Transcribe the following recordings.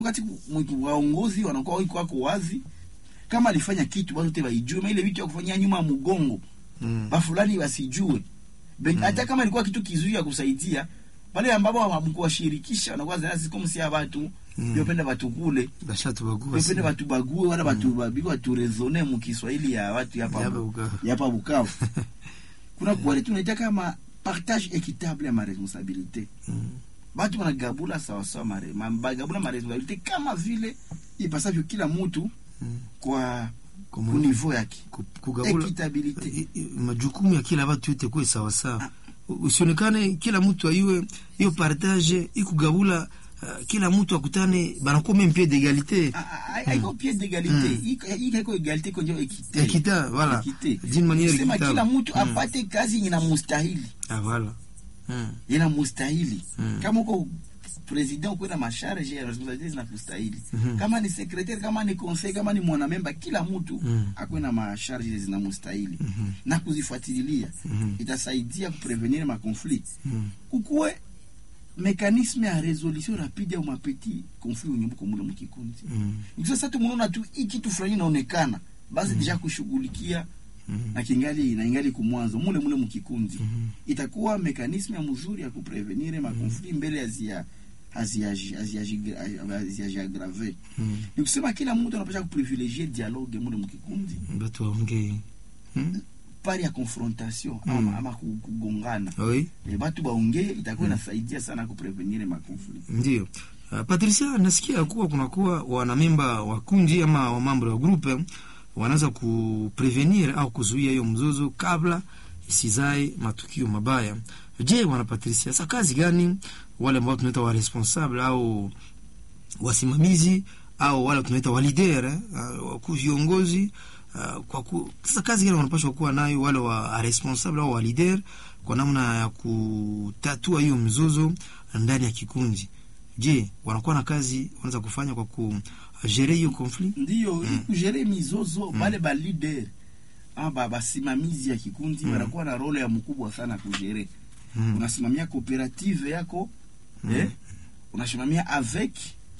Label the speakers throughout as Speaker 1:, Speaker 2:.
Speaker 1: wakati mwitu waongozi wanakuwa wiko wako wazi kama alifanya kitu watu wote waijue, ile vitu ya kufanyia nyuma ya mgongo
Speaker 2: Mm.
Speaker 1: ba fulani wasijue Ben- hata kama ilikuwa kitu kizuri ya kusaidia pale ambapo hamkuwashirikisha wanakuwa zana kama si watu
Speaker 2: Mm.
Speaker 1: yopenda watu kule
Speaker 2: bashatubagua
Speaker 1: yopenda watu bague wala watu babiko watu rezone mu Kiswahili ya watu hapa
Speaker 2: Yapa Bukavu.
Speaker 1: hapa Bukavu kuna kweli tunaita kama partage équitable ya ma responsabilité
Speaker 2: Mm.
Speaker 1: batu banagabula sawasawa mare ma- bagabula maresponsabilité kama vile ipasavyo kila mtu
Speaker 2: Mm.
Speaker 1: kwa
Speaker 2: Kumu-
Speaker 1: kunivou yake
Speaker 2: ku- kugabula
Speaker 1: équitabilité
Speaker 2: i- i- majukumu ya kila watu yote kuwe sawasawa, usionekane kila mtu aiwe hiyo partage ikugabula. Uh, kila mtu akutane banakuwa meme pied d'égalité
Speaker 1: Ah, ah, ah, haiko pied d'égalité Iko- iko haiko égalité konjo équité
Speaker 2: Équité, voilà.
Speaker 1: Équité.
Speaker 2: D'une manière
Speaker 1: Sema
Speaker 2: équitable.
Speaker 1: kila mtu
Speaker 2: Mm.
Speaker 1: apate kazi yenye inamustahili
Speaker 2: ah, voilà mm.
Speaker 1: inamustahili
Speaker 2: Mm.
Speaker 1: kama uko president ukuwe na masharge ya responsabilité zinakustahili
Speaker 2: Mhm.
Speaker 1: kama ni secrétaire kama ni conseil kama ni mwanamemba kila mtu
Speaker 2: Mm.
Speaker 1: akuwe na masharge zinamustahili
Speaker 2: Mhm.
Speaker 1: na kuzifuatilia
Speaker 2: Mhm.
Speaker 1: itasaidia kuprevenir makonflit
Speaker 2: Mm.
Speaker 1: kukuwe mekanisme ya resolution rapide ya mapeti konflit unyumbuko mule mukikundi
Speaker 2: Mm.
Speaker 1: nikisema sasa tumeona tu hii kitu fulani inaonekana basi deja kushughulikia
Speaker 2: Mm.
Speaker 1: na kingali na ingali kumwanzo mule mule mukikundi
Speaker 2: Mhm.
Speaker 1: itakuwa mekanisme ya mzuri ya kuprevenir makonflit mbele hazia haziajiagrave
Speaker 2: Mm.
Speaker 1: ni kusema kila mtu anapasha kuprivilegie dialogue mule mukikundi
Speaker 2: batu waongee Mm.
Speaker 1: pari ya confrontation
Speaker 2: Mm.
Speaker 1: ama, ama ku- kugongana
Speaker 2: oui
Speaker 1: e, batu baongee itakuwa inasaidia sana kuprevenir makonflit
Speaker 2: Ndio. Uh, Patricia, nasikia kuwa kunakuwa wanamemba wa kundi ama wa mambo ya grupe wanaweza kuprevenir au kuzuia hiyo mzozo kabla isizae matukio mabaya. Je, wana Patricia, sa kazi gani wale ambao tunaita wa responsable au wasimamizi au wale tunaita wa leader eh, uh, wakuu viongozi uh, kwa ku, sasa kazi gani wanapaswa kuwa nayo wale wa responsable au wa leader kwa namna ya kutatua hiyo mzozo ndani ya kikundi? Je, wanakuwa na kazi wanaweza kufanya kwa kujere hiyo conflict?
Speaker 1: ndiyo mm. kujere mizozo bale ba leader ama ba basimamizi ya kikundi
Speaker 2: Mm.
Speaker 1: wanakuwa na role ya mkubwa sana kujere
Speaker 2: Mm.
Speaker 1: unasimamia cooperative yako eh? unasimamia avec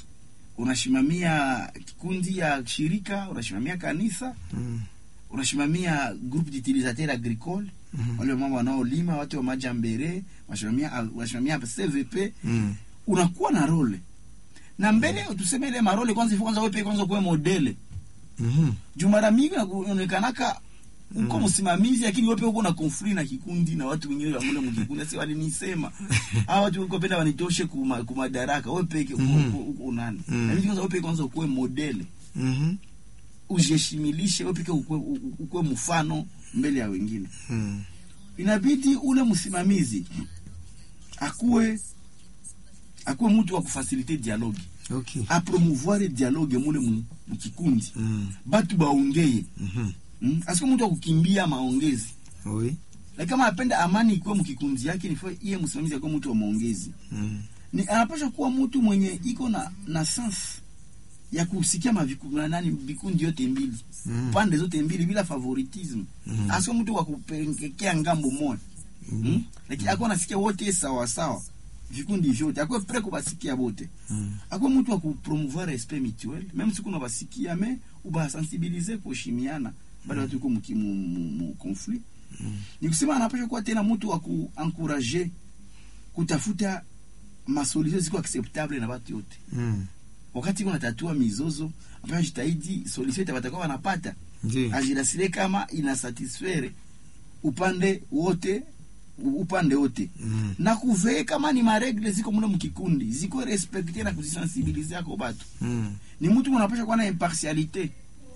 Speaker 1: unasimamia kikundi ya shirika unasimamia kanisa
Speaker 2: Mm.
Speaker 1: unasimamia groupe d'utilisateur agricole
Speaker 2: Mhm.
Speaker 1: wale mama wanaolima watu wa majambere unasimamia unasimamia cvp
Speaker 2: Mm.
Speaker 1: unakuwa na role na mbele tuseme ile marole kwanza ifo kwanza wewe kwanza kuwe modele
Speaker 2: Mhm.
Speaker 1: juu mara mingi unaonekanaka uko
Speaker 2: Mm.
Speaker 1: msimamizi lakini wewe pia uko na conflict na kikundi na watu wengine wa mule mkikundi sasa walinisema hawa watu uko penda wanitoshe kuma kumadaraka wewe peke uko
Speaker 2: Mhm.
Speaker 1: uko- uko nani
Speaker 2: Mm.
Speaker 1: na mimi kwanza wewe peke kwanza ukuwe modele
Speaker 2: Mhm.
Speaker 1: ujeshimilishe wewe peke ukuwe, ukuwe mfano mbele ya wengine
Speaker 2: Mm.
Speaker 1: inabidi ule msimamizi akuwe akuwe mtu wa kufasilite dialogue
Speaker 2: Okay.
Speaker 1: apromouvoir dialogue mule mu- mukikundi
Speaker 2: Mm.
Speaker 1: batu baongeye
Speaker 2: Mhm.
Speaker 1: mm? asiko mtu wa kukimbia maongezi
Speaker 2: Oui.
Speaker 1: lakini kama anapenda amani ikuwe mkikundi yake ni fo- iye msimamizi akuwe mtu wa maongezi
Speaker 2: Mm.
Speaker 1: ni anapasha kuwa mtu mwenye iko na na sense ya kusikia maviku, na nani vikundi yote mbili
Speaker 2: Mm.
Speaker 1: pande zote mbili bila favoritism
Speaker 2: Mm.
Speaker 1: asio mtu wa kupelekea ngambo moja mm? lakini akuwa nasikia wote sawa sawa vikundi vyote akuwe pre kubasikia bote
Speaker 2: Mm.
Speaker 1: akuwe mtu wa kupromouvoir respect mutuel même siku unabasikia me ubasensibilize kuheshimiana bale watu iko muki- mu, mu, mu conflit ni kusema anapasha kuwa tena mtu wa kuencourager kutafuta masolution ziko acceptable na watu yote
Speaker 2: Mm.
Speaker 1: wakati unatatua mizozo ambayo jitahidi solution itakuwa wanapata
Speaker 2: Ndio.
Speaker 1: ajirasile kama inasatisfaire upande wote upande wote
Speaker 2: Mm.
Speaker 1: na kuvee kama ni maregle ziko mule mkikundi ziko respekte na kuzisensibilize ako batu
Speaker 2: Mm.
Speaker 1: ni mtu unapasha kuwa na impartialite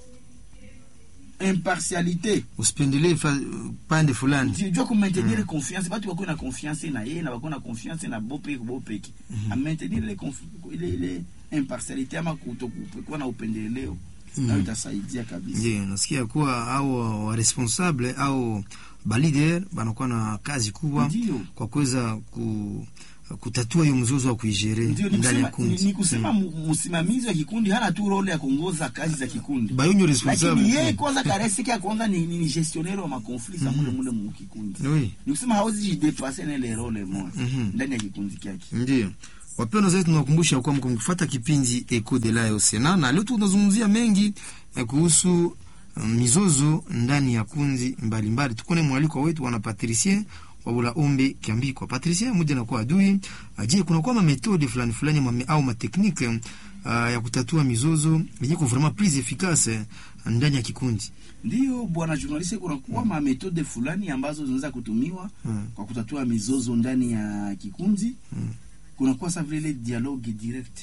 Speaker 1: impartialite
Speaker 2: Usipendelee fa- pande fulani.
Speaker 1: jua kumaintenir confiance batu bakuwe na confiance na ye na bakuwe na confiance na bopeke bopeke amaintenir ile conf- ile ile impartialite ama kutokuwa na upendeleo
Speaker 2: Mm.
Speaker 1: nayo itasaidia kabisa
Speaker 2: Ndio, nasikia kuwa au wa responsable au ba leader banakuwa na kazi kubwa
Speaker 1: Ndio.
Speaker 2: kwa kuweza ku, kutatua hiyo mzozo wa kuijere
Speaker 1: ndio ni
Speaker 2: ndani ya
Speaker 1: kusema, ni,
Speaker 2: kundi.
Speaker 1: ni kusema mu- msimamizi wa kikundi hana tu role ya kuongoza kazi za kikundi
Speaker 2: Bayonyo
Speaker 1: lakini
Speaker 2: responsable.
Speaker 1: yeye kwanza karesiki ya kwanza ni, ni, ni gestionnaire wa makonflit za mule mule mu kikundi
Speaker 2: Oui.
Speaker 1: ni kusema hawezi jidepase na ile role moja
Speaker 2: Mhm.
Speaker 1: ndani ya kikundi kyake
Speaker 2: Ndio. Wapendwa zaidi, tunawakumbusha kuwa mko mkifuata kipindi Eco de la Osena, na leo tunazungumzia mengi eh, kuhusu um, mizozo ndani ya kundi mbalimbali. Tukone mwaliko wetu wana Patricien wabula ombe kiambikwa Patricien moja na kwa adui aje, kuna kwa metode fulani fulani mame, au mateknike uh, ya kutatua mizozo yenye kwa vraiment plus efficace ndani ya kikundi.
Speaker 1: Ndiyo bwana journaliste, kunakuwa ma metode fulani ambazo zinaweza kutumiwa
Speaker 2: Mm.
Speaker 1: kwa kutatua mizozo ndani ya kikundi. Kunakuwa sa vile ile dialogue direct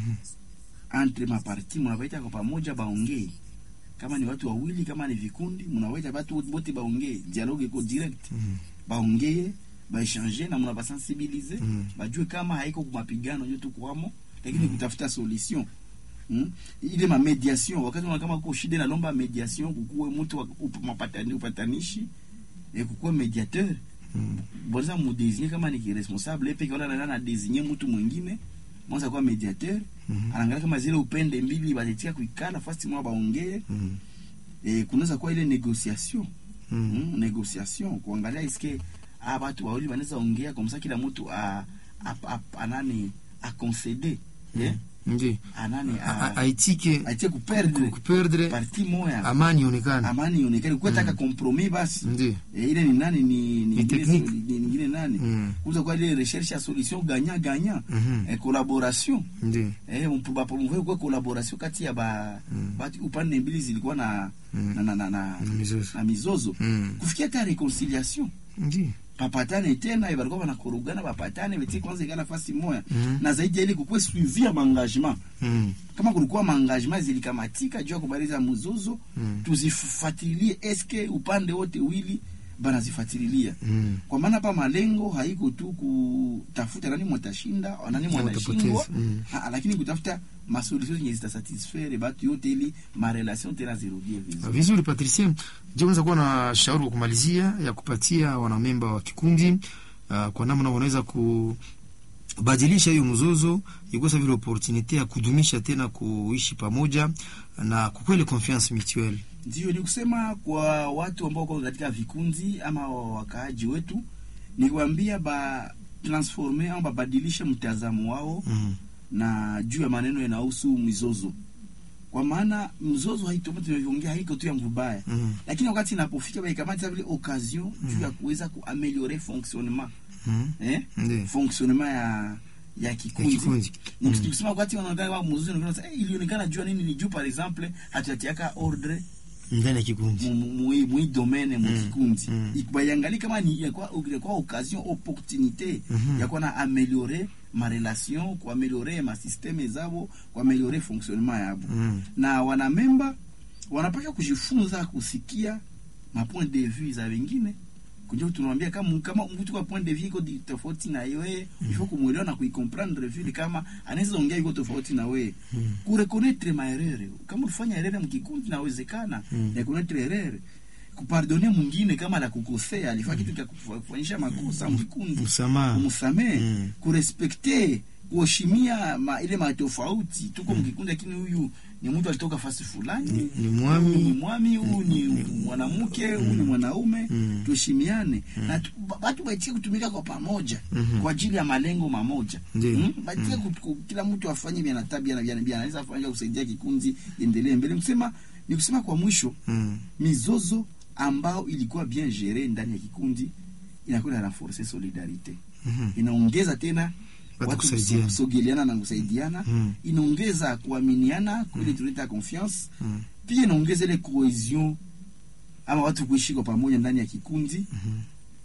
Speaker 1: entre maparti, munawaita kwa pamoja baongee, kama ni watu wawili, kama ni vikundi, munawaita watu wote baongee, dialogue iko direct
Speaker 2: Mhm.
Speaker 1: baongee baechange na munabasensibilize
Speaker 2: Mm.
Speaker 1: bajue kama haiko kumapigano nyo tukwamo, lakini kutafuta solution mm? ile ma mediation wakati unaona kama kuko shida nalomba mediation, kukuwe mtu wa- up- mapatani upatanishi e kukuwe mediateur
Speaker 2: Mm.
Speaker 1: bonza mudesigner kama ni responsable epe kaona na na designer mtu mwingine mwanza kwa mediateur
Speaker 2: Mhm.
Speaker 1: anaangalia kama zile upende mbili batetia kuikala fasti mwa baongee
Speaker 2: Mm.
Speaker 1: e, kunaweza kuwa ile negotiation
Speaker 2: Mm.
Speaker 1: mm, negotiation kuangalia iske ah watu wawili wanaweza ongea kwa msa kila mtu a, a, a, anani a concede eh
Speaker 2: Ndi.
Speaker 1: anani
Speaker 2: A- a-
Speaker 1: a
Speaker 2: aitike
Speaker 1: aitie kuperdre
Speaker 2: kuperdre
Speaker 1: parti moya
Speaker 2: amani ionekane.
Speaker 1: amani ionekane kuwetaka compromis basi
Speaker 2: Ndi.
Speaker 1: Eh, ile ni nani ni ni
Speaker 2: Ni
Speaker 1: ingine
Speaker 2: technique.
Speaker 1: so- ni ingine nani
Speaker 2: Mm.
Speaker 1: kuza kwa ile recherche ya solution gagnant gagnant
Speaker 2: Mhm.
Speaker 1: eh, collaboration
Speaker 2: Ndi.
Speaker 1: eh mpuba promouvoir kwa collaboration kati ya ba
Speaker 2: Mm.
Speaker 1: bati upande mbili zilikuwa na
Speaker 2: Mm.
Speaker 1: na na na, na,
Speaker 2: Na mizozo.
Speaker 1: na mizozo
Speaker 2: Mm.
Speaker 1: kufikia hata reconciliation
Speaker 2: Ndi.
Speaker 1: bapatane tena eh, balikuwa banakorogana bapatane betie kwanza ikala fasi moya
Speaker 2: Mhm.
Speaker 1: na zaidi ya ile kukuwe suivi ya maengagement
Speaker 2: Mm.
Speaker 1: kama kulikuwa maengagement zilikamatika juu ya kumaliza mzozo
Speaker 2: Mm.
Speaker 1: tuzifuatilie eske upande wote wili banazifuatililia
Speaker 2: Mm.
Speaker 1: kwa maana hapa malengo haiko tu kutafuta nani mwatashinda nani mwanashindwa
Speaker 2: watapoteza, mm.
Speaker 1: Ah, lakini kutafuta masolution zenye zitasatisfaire batu yote ili marelation tena zirudie vizuri
Speaker 2: Vizuri Patricien, je, unaweza kuwa na shauri kwa kumalizia ya kupatia wanamemba wa kikundi uh, kwa namna wanaweza kubadilisha hiyo mzozo ikosa vile opportunity ya kudumisha tena kuishi pamoja na kukweli confiance mutuelle.
Speaker 1: Ndio ni kusema kwa watu ambao wako katika vikundi ama wakaaji wetu, ni kuambia ba transforme au babadilishe mtazamo wao
Speaker 2: Mm.
Speaker 1: na juu ya maneno yanahusu mizozo, kwa maana mzozo haitomo tunavyoongea haiko tu ya mvubaya
Speaker 2: Mm.
Speaker 1: lakini wakati inapofika baikamata vile occasion juu ya kuweza kuameliore fonctionnement
Speaker 2: Mm.
Speaker 1: eh
Speaker 2: Ndiyo.
Speaker 1: fonctionnement ya ya
Speaker 2: Ya
Speaker 1: kikundi
Speaker 2: kikundi.
Speaker 1: Ni
Speaker 2: Mm.
Speaker 1: tukisema wakati wanaonekana kama mzozo unaonekana eh, ilionekana juu ya nini ni juu par exemple hatutiaka ordre
Speaker 2: Ndani ya kikundi.
Speaker 1: mu- mu- mui mui domaine mu
Speaker 2: Mm.
Speaker 1: kikundi
Speaker 2: Mm.
Speaker 1: ikubayangali kama ni yakwa yakwa occasion opportunité
Speaker 2: Mhm.
Speaker 1: yakwa na améliorer ma relation kuameliore ma systeme zabo kuameliore fonctionnement yabo
Speaker 2: Mm.
Speaker 1: na wanamemba wanapaswa kujifunza kusikia ma point de vue za wengine kunjo tunamwambia kama kama mtu kwa point de vue iko di- tofauti na wewe mm. il faut kumuelewa na kuicomprendre vile kama anaweza ongea iko tofauti na wewe
Speaker 2: Mm.
Speaker 1: kureconnaître ma erreur kama ulifanya erreur mkikundi nawezekana
Speaker 2: Mm.
Speaker 1: reconnaître erreur kupardonner mwingine kama la kukosea alifanya kitu cha kufanyisha makosa mkikundi
Speaker 2: Msamaha.
Speaker 1: kumsamehe
Speaker 2: Mm.
Speaker 1: kurespekte kuheshimia ma, ile matofauti tuko mkikundi lakini huyu ni mtu alitoka fasi fulani
Speaker 2: Ni- ni mwami.
Speaker 1: huyu ni mwami huyu ni mwanamke huyu ni mwanaume
Speaker 2: Mm.
Speaker 1: tuheshimiane na tu- ba- batu baitie kutumika kwa pamoja
Speaker 2: Mhm.
Speaker 1: kwa ajili ya malengo mamoja
Speaker 2: Ndiyo.
Speaker 1: Mm, baitie ku- ku- kila mtu afanye vya natabia na vya vya anaweza afanya kusaidia kikundi endelee mbele kusema ni kusema kwa mwisho
Speaker 2: Mm.
Speaker 1: mizozo ambao ilikuwa bien gere ndani ya kikundi inakuwa na renforcer solidarite
Speaker 2: Mhm.
Speaker 1: inaongeza tena
Speaker 2: Watu
Speaker 1: watu
Speaker 2: kusaidiana.
Speaker 1: kusogeleana na kusaidiana
Speaker 2: Mm.
Speaker 1: inaongeza kuaminiana kule tunaita confiance
Speaker 2: Mm.
Speaker 1: pia inaongeza ile cohesion ama watu kuishi kwa pamoja ndani ya kikundi
Speaker 2: Mhm.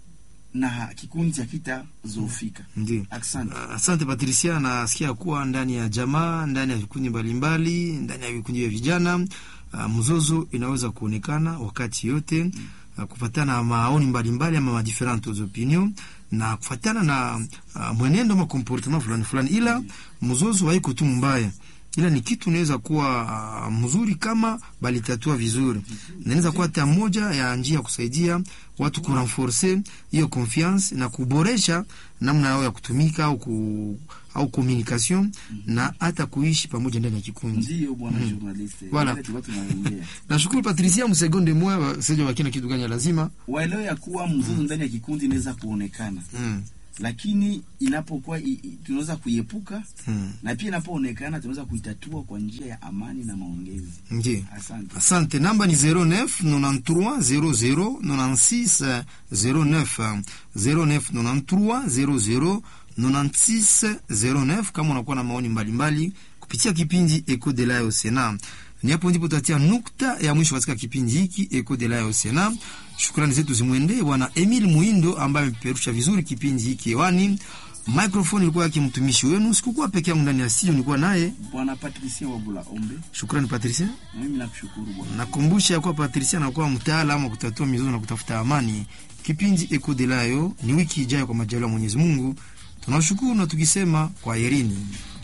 Speaker 1: na kikundi hakitazofika
Speaker 2: Ndiyo.
Speaker 1: asante
Speaker 2: Asante Patricia, nasikia kuwa ndani ya jamaa, ndani ya vikundi mbalimbali, ndani ya vikundi vya vijana uh, mzozo inaweza kuonekana wakati yote uh, kufatana na maoni mbalimbali ama ma different opinion na kufatana na uh, mwenendo ama comportement fulani fulani, ila mzozo haiko tu mbaya ila ni kitu inaweza kuwa uh, mzuri kama balitatua vizuri, na inaweza kuwa hata moja ya njia ya kusaidia watu kurenforce hiyo confiance na kuboresha namna yao ya kutumika au ku, au communication na hata kuishi pamoja ndani ya kikundi.
Speaker 1: ndiyo bwana journaliste
Speaker 2: Voilà.
Speaker 1: Ile tulikuwa tunaongea
Speaker 2: Nashukuru Patricia, msegonde mwa seja wakina kitu gani lazima
Speaker 1: waelewe ya kuwa mzozo ndani ya kikundi inaweza kuonekana
Speaker 2: mm.
Speaker 1: lakini inapokuwa i- i- tunaweza kuiepuka
Speaker 2: Mm.
Speaker 1: na pia inapoonekana tunaweza kuitatua kwa njia ya amani na maongezi.
Speaker 2: Ndiyo.
Speaker 1: Asante.
Speaker 2: Asante, namba ni 09 93 00 96 09 09 93 00 96 09. Kama unakuwa na maoni mbalimbali kupitia kipindi Eco de la Osena, ni hapo ndipo tutatia nukta ya mwisho katika kipindi hiki Eco de la Osena. Shukrani zetu zimwendee bwana Emil Muindo ambaye amepeperusha vizuri kipindi hiki hewani. Microphone ilikuwa yake mtumishi wenu, sikukuwa peke yangu ndani ya studio, nilikuwa naye.
Speaker 1: Bwana Patricia Wabula Ombe,
Speaker 2: Shukrani Patricia.
Speaker 1: na mimi nakushukuru bwana.
Speaker 2: Nakumbusha ya kuwa Patricia anakuwa mtaalamu wa kutatua mizozo na kutafuta amani. Kipindi Eko de Layo ni wiki ijayo kwa majaliwa ya Mwenyezi Mungu. Tunashukuru na tukisema kwa herini.